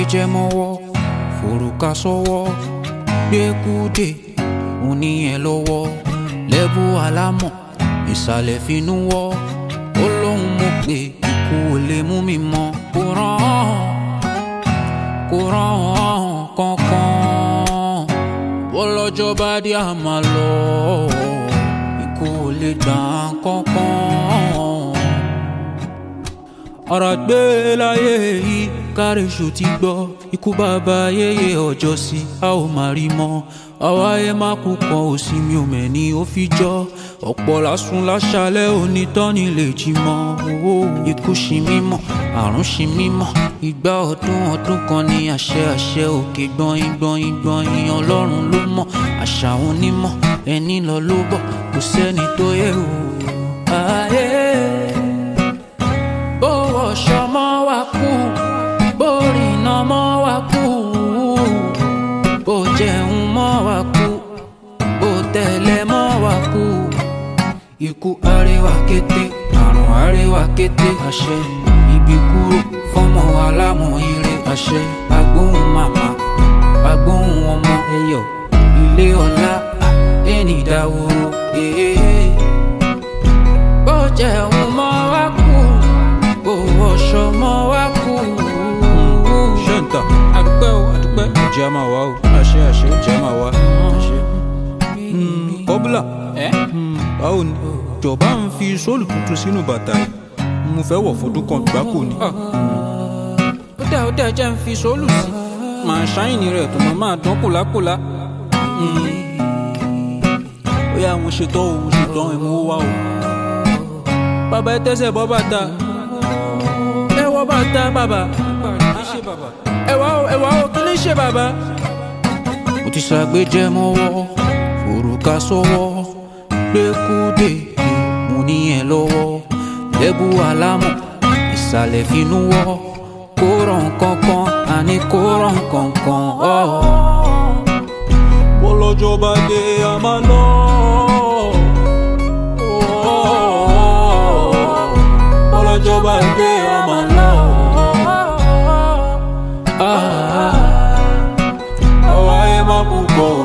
ṣàgbéjẹ mọ́wọ́ forúkà sọ́wọ́ gbẹ́kúdè oníyẹn lọ́wọ́ lẹ́bù alámọ̀ ìsàlẹ̀ finú wọ́ ó lóun mọ̀ pé ikú ò lè mú mi mọ́ kó rán kó rán kankan bọ́lọ́jọ́ bá dé àmà lọ ikú ò lè gbà kankan ọ̀rọ̀ gbé láyé yìí kárẹ̀ṣù ti gbọ́ ikú bàbá yéye ọjọ́ sí a ò máa rí mọ́ àwa ẹ má kú kan ò sí mi ò mẹ́ni ó fi jọ́ ọ̀pọ̀ lásùn láṣálẹ̀ onítọ́ni lè jí mọ́ owó ikú ṣì mímọ́ àrùn ṣì mímọ́ ìgbà ọdún ọdún kan ní àṣẹ àṣẹ òkè gbọ̀nyìn gbọ̀nyìn gbọ̀nyìn ọlọ́run ló mọ̀ àṣà onímọ̀ ẹni lọ ló bọ̀ kò sẹ́ni tó yẹ o. ayé bó wọṣọ mọ́ wa kú bó rìnà mọ́ wa kú bó jẹun mọ́ wa kú bó tẹ̀lé mọ́ wa kú ikú àríwá kété àrùn àríwá kété àṣẹ ibi kúrò fọmọ alámúire àṣẹ agbóhùn màmá agbóhùn ọmọ ẹyọ ilé ọlá ẹni ìdáwòrò èèyàn bó jẹun mọ́ wa kú bó wọṣọ mọ́ wa kú. ṣẹ́ǹtà àdúpẹ́ o àdúpẹ́ ìjẹ́ a máa wá o àṣẹ àṣẹ ìjẹ́ a máa wá àṣẹ. kọ́bùlà ẹ́ báwo ni jọba ń fi sóòlù tuntun sínú bàtà yìí mo fẹ́ wọ̀ fọdún kan gbáko ni. ó dá ó dá jẹ́ ń fi sóòlù sí màá ṣáìnì rẹ̀ tó mọ̀ máa dán kòlákòlá. ó yá mo ṣetán o mo ṣetán ẹ̀ mo wá o. bàbá ẹ tẹ́sẹ̀ bọ́ bàtà ẹ wọ́ bàtà bàbá. ẹ wá o ẹ wá o kí ló ń ṣe bàbá. mo ti ṣàgbéjẹ mọ́wọ́ forúkà sọ́wọ́ gbẹ́kúdè mo níyẹn lọ́wọ́ lẹ́bù alámọ̀ ìsàlẹ̀ finú wọ́ kó ràn kankan àní kó ràn kankan. bọ́lọ́jọ́ bá dé a máa lọ. bọ́lọ́jọ́ bá dé a máa lọ. àwa ẹ má kú bọ̀